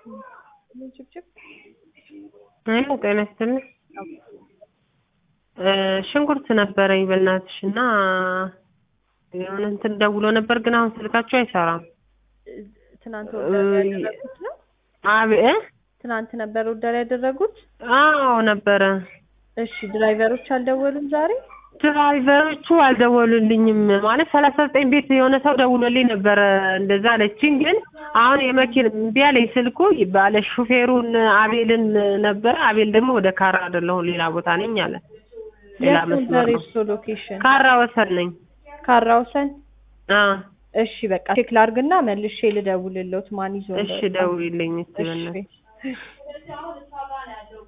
ሄሎ ጤና ይስጥልኝ ሽንኩርት ነበረኝ በእናትሽ እና የሆነ እንትን ደውሎ ነበር ግን አሁን ስልካቸው አይሰራም ትናንት ኦርደር ያደረጉት ነው? አብ እ ትናንት ነበር ኦርደር ያደረጉት? አዎ ነበረ እሺ ድራይቨሮች አልደወሉም ዛሬ? ድራይቨሮቹ አልደወሉልኝም ማለት ሰላሳ ዘጠኝ ቤት የሆነ ሰው ደውሎልኝ ነበረ እንደዛ አለችኝ ግን አሁን የመኪና እምቢ አለኝ ስልኩ ባለ ሹፌሩን አቤልን ነበረ አቤል ደግሞ ወደ ካራ አይደለሁም ሌላ ቦታ ነኝ አለ ሌላ የት መስመር ነበር ነው የእርሶ ሎኬሽን? ካራ ወሰን ነኝ ካራ ወሰን? አ እሺ በቃ ቼክ ላርግና መልሼ ልደውልልዎት ማን ይዞ እሺ እንደወጣ። ደውይልኝ እስቲ እሺ በእናትሽ